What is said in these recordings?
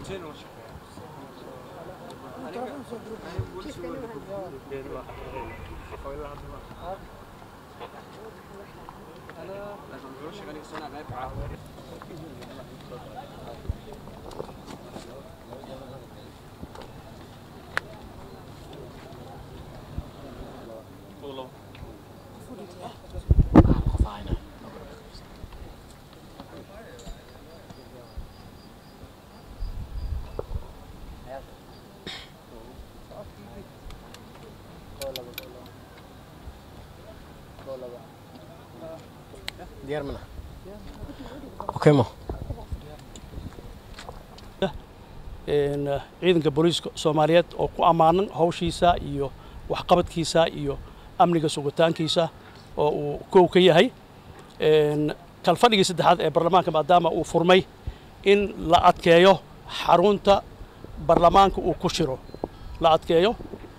ciidanka booliiska soomaaliyeed oo ku ammaanan hawshiisa iyo waxqabadkiisa iyo amniga sugitaankiisa oo uu kow ka yahay kalfadhigii saddexaad ee baarlamaanka maadaama uu furmay in la adkeeyo xarunta baarlamaanka uu ku shiro la adkeeyo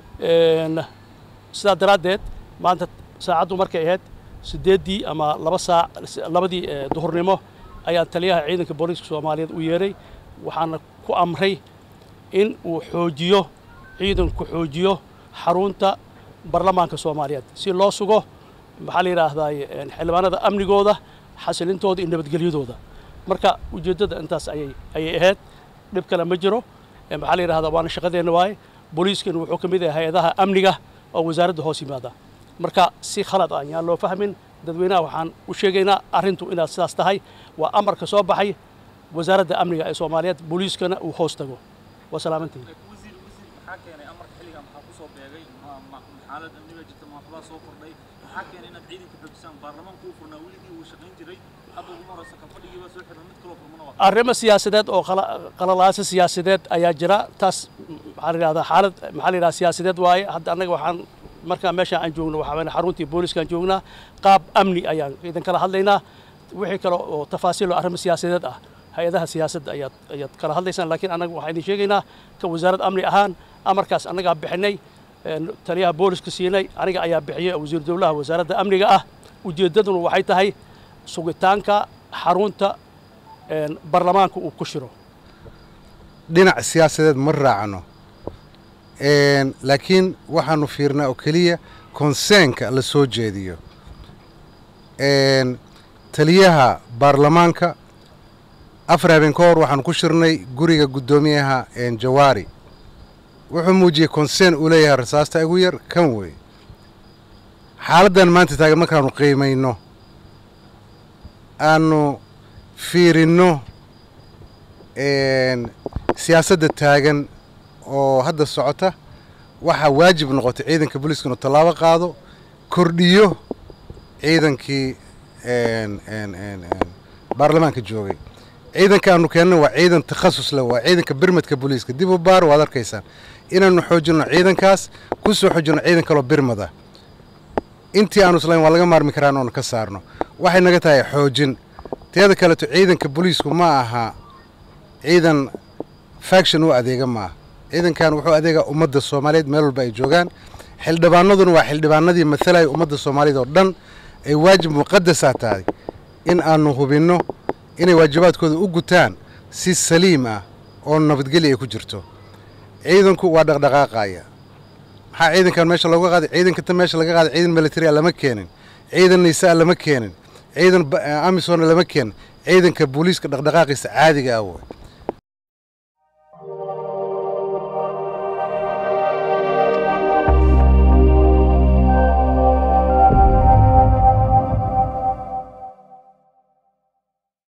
sidaa daraaddeed maanta saacaddu markay ahayd siddeeddii ama laba saac labadii duhurnimo ayaan taliyaha ciidanka booliiska soomaaliyeed u yeeray waxaana ku amray in uu xoojiyo ciidanku xoojiyo xarunta baarlamaanka soomaaliyeed si loo sugo maxaa la yidhaahdaa xildhibaanada amnigooda xasilintooda iyo nabadgelyadooda marka ujeeddada intaas ayay ayay ahayd dhib kale ma jiro maxaa la yidhahdaa waana shaqadeenna waaye booliiskana wuxuu ka mid yahay hay-adaha amniga oo wasaaradda hoos yimaada marka si khalad ah yaan loo fahmin dadweynaha waxaan u sheegaynaa arrintu inaad sidaas tahay waa amarka soo baxay wasaaradda amniga ee soomaaliyeed booliiskana uu hoos tago waa salaamantiin wasiir wasiir maxaa keenay amarka xilligan maxaa ku soo beegay xaalad amniga jirta maxaa soo kordhay maxaa keenay inaad ciidanka xoojisaan baarlamaanku uu furnaa weligii uu shaqayn jiray hadda ugu horeysa kalfadhigii baa soo xiran mid kaloo furmana waa arrimo siyaasadeed oo qalalaaso siyaasadeed ayaa jira taas maxaa la yidhahdaa xaalad maxaa la yidhahdaa siyaasadeed waaye hadda annaga waxaan markaa meesha aan joogno waxaa weeye xaruntii booliiskaan joognaa qaab amni ayaan idin kala hadlaynaa wixii kale oo tafaasiil oo arrimo siyaasadeed ah hay-adaha siyaasadda ayaad ayaad kala hadlaysaan laakiin annaga waxaan idin sheegaynaa ka wasaaradda amni ahaan amarkaas annagaa bixinay taliyaha booliska siinay aniga ayaa bixiyey wasiiru dowlaha wasaaradda amniga ah ujeeddaduna waxay tahay sugitaanka xarunta baarlamaanka uu ku shiro dhinac siyaasadeed ma raacno laakiin waxaanu fiirnaa oo keliya konseenka la soo jeediyo taliyaha baarlamaanka afar habeen ka hor waxaanu ku shirnay guriga guddoomiyaha jawaari wuxuu muujiyey konseen uu leeyahay rasaasta igu yar kan wey xaaladdan maanta taagan markaanu qiimayno aanu fiirinno siyaasadda taagan oo hadda socota waxaa waajib noqotay ciidanka booliiska inuu tallaabo qaado kordhiyo ciidankii baarlamaanka joogay ciidanka aanu keenna waa ciidan takhasus leh waa ciidanka birmadka booliiska dib u baar waad arkaysaan inaanu xoojinno ciidankaas ku soo xoojinno ciidan kaloo birmada intii aanu islayn waa laga maarmi karaan oonu ka saarno waxay naga tahay xoojin teeda kaleeto ciidanka booliisku ma aha ciidan faction u adeega maaha ciidankan wuxuu adeegaa ummadda soomaaliyeed meel walba ay joogaan xildhibaanaduna waa xildhibaanadii matalaya ummadda soomaaliyeed oo dhan ay waajib muqadasaa tahay in aanu hubinno inay waajibaadkooda u gutaan si saliim ah oo nabadgelya ay ku jirto ciidanku waa dhaqdhaqaaqaya maxaa ciidankan meesha looga qaaday ciidanka ta meesha laga qaaday ciidan militaria lama keenin ciidan nisaa lama keenin ciidan amisona lama keenin ciidanka booliiska dhaqdhaqaaqiisa caadiga ah wey